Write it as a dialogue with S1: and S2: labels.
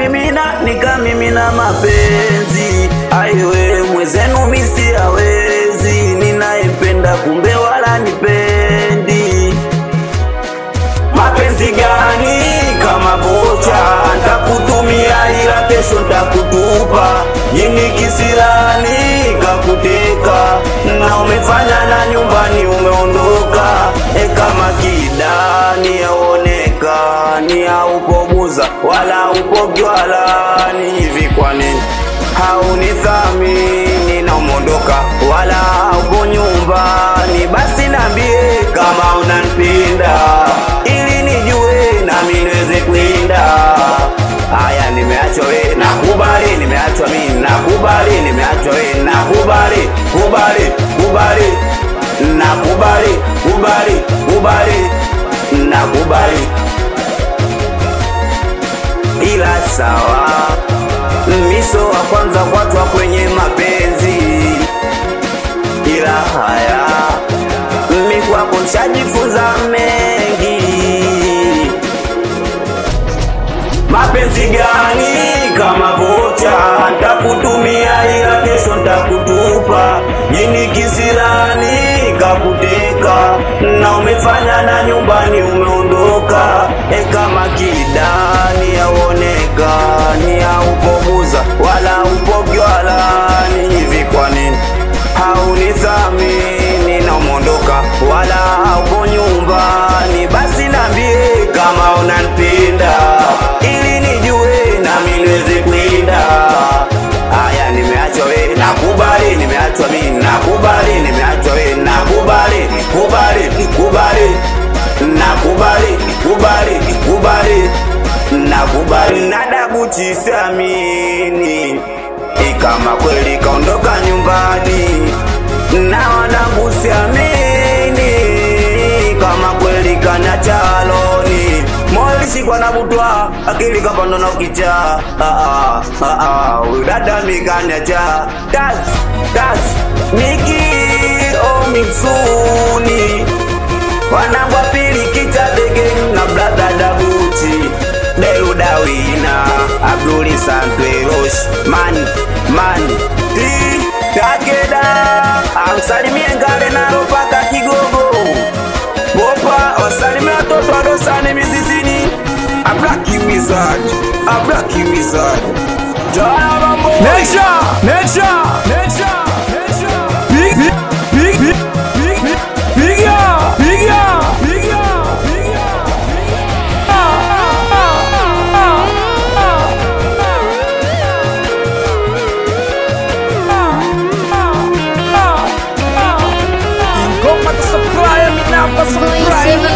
S1: nikamimina nikamimina mapenzi aiwe mwezenu misi hawezi ninayempenda kumbe wala nipendi mapenzi gani kama vocha ntakutumia ila kesho ntakutupa jini kisilani kakuteka na umefanya na nyumbani umeondoka e kama kidani yaonekani haupoguza wala upo gwalani hivi kwa nini haunithamini na umeondoka wala upo nyumbani basi nambie kama unanipenda ili nijue nami niweze kwenda haya nimeachwa we nakubali nimeachwa mimi nakubali nimeachwa we nakubali kubali kubali nakubali kubali kubali nakubali ila sawa miso wa kwanza kwatwa kwenye mapenzi ila haya mi kwako nshajifunza mengi mapenzi gani kama vocha ntakutumia ila kesho ntakutupa jini kisirani kakuteka na umefanya na nyumbani umeondoka e kama kidani yaonekani haupoguza wala upogywalani hivi kwa nini haunithamini na umeondoka wala haupo nyumbani basi nambie kama unanipenda ili nijue nami niweze kwenda haya nimeachwa we nakubali nimeachwa mi nakubali nimeachwa we nakubali kubali kubali nakubali kubali kubali nakubali nadabuchi siamini ikama kweli kaondoka nyumbani naona kusiamini kama kweli kana chaloni moilishikwa na butwa akili kapando na ukicha ah, ah, ah, ah, udada mikanyacha das das miki omitsuni wanangwa pili kicha bege na brother dabuti deludawina abduli santwerosh man man ti takeda amsalimie ngale nalo paka kigogo popa wasalimie watoto wadosane mizizini ablaki wizard ablaki wizard jana mambo
S2: Nature, nature, nature, nature. Big, big, big, big, big, big, bigger, bigger, bigger, bigger, bigger. Ah, ah, ah, ah, ah, ah, ah, ah. Ingoma to supply, mi namba supply,